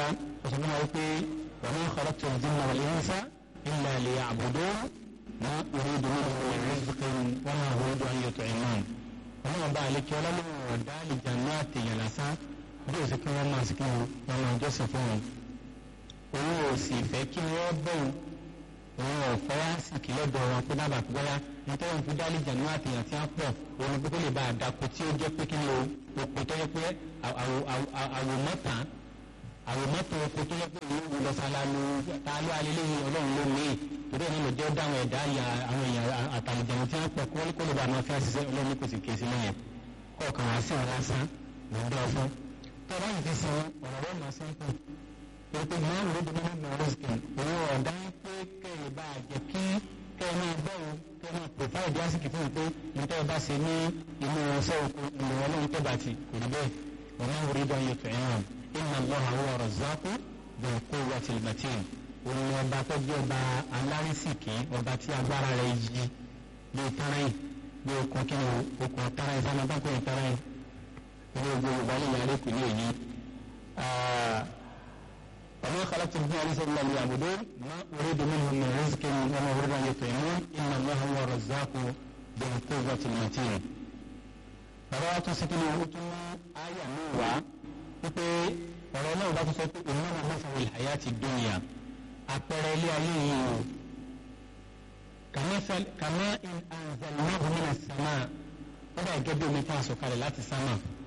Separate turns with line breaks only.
ọ̀sán fún wa pé wa ma khalaqtu al-jinna wal-insa illa liya'budun ma uridu minhum min rizqin wa ma uridu an yut'imun. ọlọ́run bá àlekí ọlọ́run ọ̀dá àlìjáná àtẹ̀yàn lásán bí ó sì kí wọ́n máa sì kí wọn máa jọ́sìn fún wọn. òun ò sì fẹ́ kí wọ́n bẹ̀rù òun ò fẹ́ àsìkí lọ́dọ̀ wọn pé dábàá pé bóyá nítorí wọn fi dá àlìjáná àtẹ̀yàn tí wọ́n pọ̀ òun pé kó lè bá àdàkọ tí ó jẹ́ pé kí ni o òpè tó yẹ pé àwòmọ́ta àwòmọ́ta oko tó yẹ pé òun wò lọ sálálú ta ló alẹ́lẹ́yìn ọlọ́run ló ní torí ẹ̀ nílò jẹ́ ó dáhùn ẹ̀dá àwọn èèyàn àtàlìjẹun tí wọ́n pọ̀ kó lè bá àwọn afẹ́ ṣiṣẹ́ ọlọ́run kò sì ké sí lẹ́yìn kọ̀ọ̀kan wá sí ọ̀rọ̀ asán lọ́dọ̀ ọ̀fọ́ tó bá yìí ti sọ ọ̀rọ̀ rẹ̀ máa sán pé pé máa ń lóde nínú mọ̀rẹ́sìkì òun ọ̀dá pé kẹ́ẹ̀ bá jẹ́ kí kẹ́ẹ̀ máa bẹ̀rù kẹ́ẹ̀ máa pòfáìdì àsìkò fún un pé nítorí bá ṣe ní inú ọ̀sẹ̀ òkú ìlú ọlọ́run tó bá ti kò rí bẹ́ẹ̀ wọ́n máa ń rí dán yóò fẹ́ hàn inna Allaha huwa razzaqu dhul quwwatil matin òun ọba tó jẹ́ ọba alárísìkì ọba tí agbára rẹ̀ yí bí tarayin bí okun kí ni okun tarayin sábà bá kọ́ tarayin ilé ogun yorùbá lè yàrá èkó ní èyí. وما خلقت الجن والانس الا ليعبدون ما اريد منهم من رزق وما اريد ان يطعمون ان الله هو الرزاق ذو القوه المتين. bàbá wa tún sikini o tún mú àyà mi wá wípé ọ̀rọ̀ náà bá tún sọ pé òun náà máa fọwọ́ ìhàyà ti dúnìyà àpẹẹrẹ ilé ayé yìí o kàmá in anzalnahu minas sama ó dà gẹ́gẹ́ bí omi tá a sọ̀kalẹ̀ láti sámà